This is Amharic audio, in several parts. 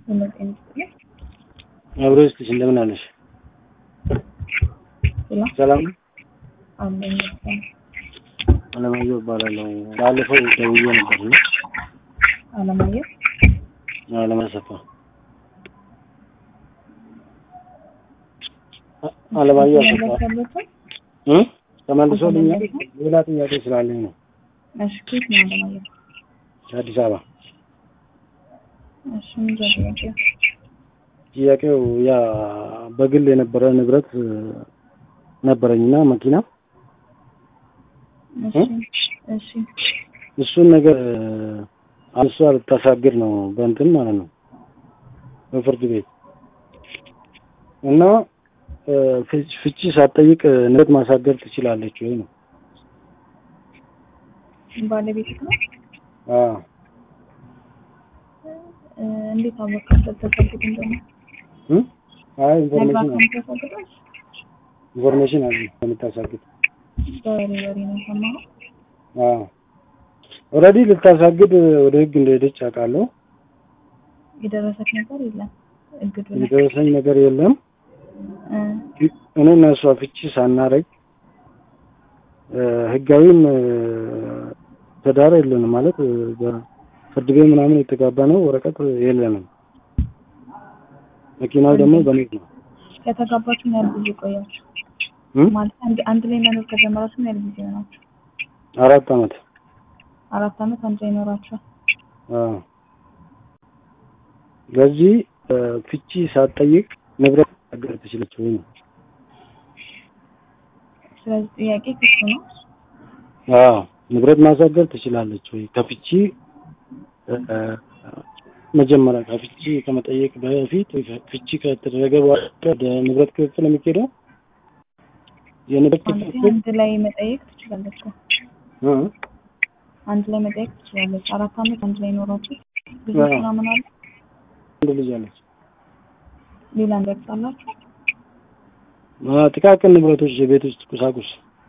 በመጤን ይስጥልኝ። አብሮ ይስጥሽ። እንደምን አለሽ? ሰላም ሰላም ነው? አለኝ ይመስገን። አለማየሁ እባላለሁ። ባለፈው ደውዬ ነበር ነው አለማየሁ አለማሰፋ አለማየሁ አሰፋ ተመለሰለትን? እ ተመልሶልኛል። ሌላ ጥያቄ ስላለኝ ነው። እሺ ከየት ነው አለማየሁ? አዲስ አበባ እሺ ምንድን ነው ጥያቄው? ጥያቄው ያ በግል የነበረ ንብረት ነበረኝና መኪና እሺ እሺ እሱን ነገር እሷ ልታሳግድ ነው በእንትን ማለት ነው በፍርድ ቤት እና እ ፍች- ፍቺ ሳትጠይቅ ንብረት ማሳገድ ትችላለች ወይ ነው? ባለቤትህ ነው? አዎ እ እንዴት አወቃበት ተፈልግ እንደሆነ? እ አይ ኢንፎርሜሽን ነግራት አለ ነው ተፈልጋል? ኢንፎርሜሽን አለ የምታሳግድ በወሬ ወሬ ነው የሰማኸው? አዎ ኦልሬዲ ልታሳግድ ወደ ህግ እንደሄደች አውቃለሁ። የደረሰክ ነገር የለም እግዱ ላይ የደረሰኝ ነገር የለም። እ እኔ እና እሷ ፍቺ ሳናረግ እ ህጋዊም እ ትዳር የለንም ማለት እ በፍርድ ቤት ምናምን የተጋባ ነው ወረቀት የለንም። መኪናው ደግሞ በኔ ነው። ከተጋባችሁ ምን ያህል ጊዜ ቆያችሁ? እ? ማለት አንድ አንድ ላይ መኖር ከጀመራችሁ ምን ያህል ጊዜ ሆናችሁ? አራት አመት አራት አመት አንድ ላይ ኖራችኋል? አዎ። ለዚህ እ ፍቺ ሳትጠይቅ ንብረት ማሳገድ ትችላለች ወይ ነው? ስለዚህ ጥያቄ ክሱ ነው። አዎ ንብረት ማሳገድ ትችላለች ወይ? ከፍቺ እ መጀመሪያ ከፍቺ ከመጠየቅ በፊት ፍቺ ከተደረገ በኋላ ወደ ንብረት ክፍፍል የሚኬደው የንብረት አንድ ክፍፍል አንድ ላይ መጠየቅ ትችላለች እኮ። እ አንድ ላይ መጠየቅ ትችላለች። አራት አመት አንድ ላይ ኖራችሁ ብዙ አዎ። ምናምን አለ። አንድ ልጅ አለች። ሌላ እንደርሳላችሁ አ ጥቃቅን ንብረቶች፣ የቤት ውስጥ ቁሳቁስ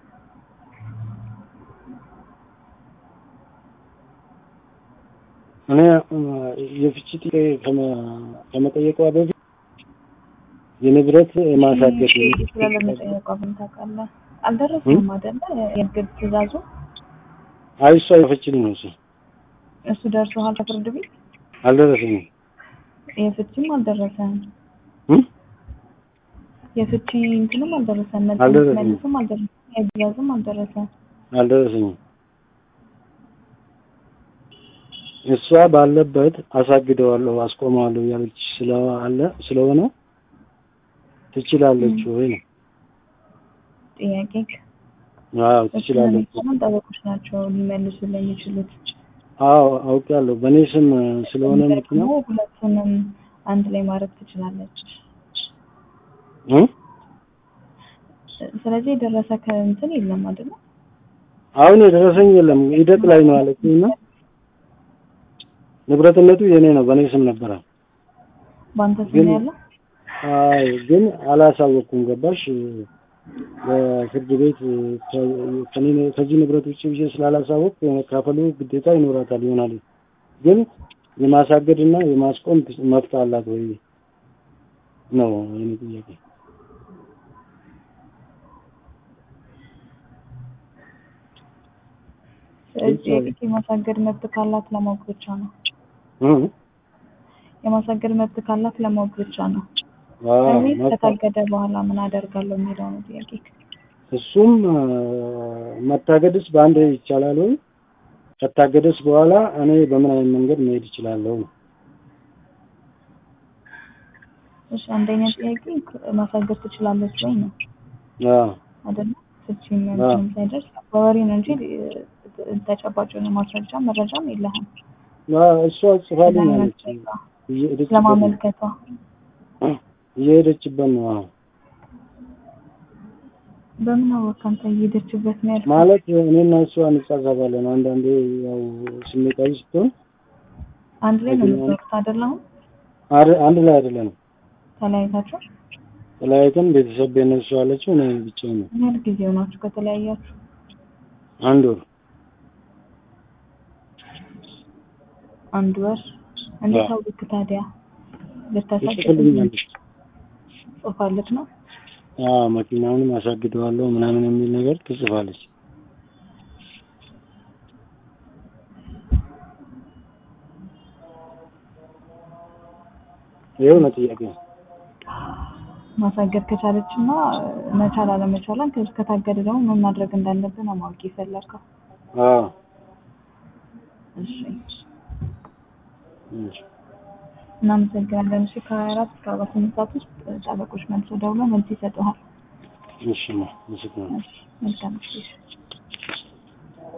እኔ እ የፍቺ ጥያቄ ከመ- ከመጠየቋ በፊት የንብረት ማሳገድ ስለመጠየቋ ምን ታውቃለህ? አልደረሰም አይደለ? የእግድ ትእዛዙ አይ እሷ የፈችልኝ ነው እሱ እሱ ደርሶሃል ከፍርድ ቤት? አልደረሰኝም የፍቺም አልደረሰህም። እ የፍቺ እንትንም አልደረሰም። አልደረሰም። መልስም አልደረሰም። የትእዛዝም አልደረሰም። አልደረሰኝም እሷ ባለበት አሳግደዋለሁ አስቆመዋለሁ ያለች ስለአለ ስለሆነ ትችላለች ወይ ነው ጥያቄ አዎ እሱን ትችላለች የሚሰሙን ጠበቆች ናቸው ሊመልሱልን የሚችሉት። አዎ አውቃለሁ በእኔ ስም ስለሆነ ነገር መኪና ደግሞ ሁለቱንም አንድ ላይ ማድረግ ትችላለች። እ ስለዚህ የደረሰ ከእንትን የለም አይደለ? አሁን የደረሰኝ የለም ሂደት ላይ ነው አለችኝ እና ንብረትነቱ የኔ ነው በእኔ ስም ነበረ በአንተ ስም ግን- ያለው አይ ግን አላሳወቅኩም ገባሽ በፍርድ ቤት ከ- ከኔ- ከዚህ ንብረት ውጭ ብዬ ስላላሳወቅ የመካፈሉ ግዴታ ይኖራታል ይሆናል ግን የማሳገድ እና የማስቆም መብት አላት ወይ ነው የኔ ጥያቄ ስለዚህ የግድ የማሳገድ መብት ካላት ለማወቅ ብቻ ነው። እ? የማሳገድ መብት ካላት ለማወቅ ብቻ ነው። አዎ፣ እኔ መብት- ከታገደ በኋላ ምን አደርጋለሁ የሚለው ነው ጥያቄ። እሱም አ፣ መታገድስ በአንድ ይቻላል ወይ ከታገደስ በኋላ እኔ በምን አይነት መንገድ መሄድ እችላለሁ እሺ አንደኛ ጥያቄ ማሳገድ ትችላለች ወይ ነው አዎ አይደለ? ፍቺ አዎ። ምንም ሳይደርስ በወሬ ነው እንጂ እ፣ ተጨባጭ የሆነ ማስረጃ መረጃም የለህም። አዎ፣ እሷ ጽፋልኝ አለች ስለማመልከቷ እየሄደችበት ነው። ስለማመልከቷ እየሄደችበት ነው አዎ በምን አወቅ አንተ እየሄደችበት ነው ያልከው? ማለት እኔና እሷ እንጻጻፋለን አንዳንዴ ያው ስሜታዊ ስትሆን አንድ ላይ ነው አገኘሁ። የምትኖሩት አይደለ? አሁን አድ- አንድ ላይ አይደለንም ተለያይታችሁ ተለያይተን ቤተሰብ ቤት ነው እሷ ያለችው እኔ ብቻዬን ነው ምን ያህል ጊዜ ሆናችሁ ከተለያያችሁ? አንድ ወር አንድ ወር። እንዴት አዎ። አወቅክ ታዲያ? ልታሳድግ ትጽፍልኛለች። ጽፋለች ነው። አዎ መኪናውንም አሳግደዋለሁ ምናምን የሚል ነገር ትጽፋለች። ይኸው ነው ጥያቄ። ማሳገድ ከቻለች እና መቻል አለመቻሏን ከ- ከታገደ ደግሞ ምን ማድረግ እንዳለብን ነው ማወቅ የፈለግከው። አዎ እሺ እሺ። እናመሰግናለን። እሺ ከሀያ አራት እስከ አርባ ስምንት ሰዓት ውስጥ ጠበቆች መልሶ ደውለው መልስ ይሰጡሃል። እሺ ማ ምስክር ነው። እሺ መልካም ጊዜ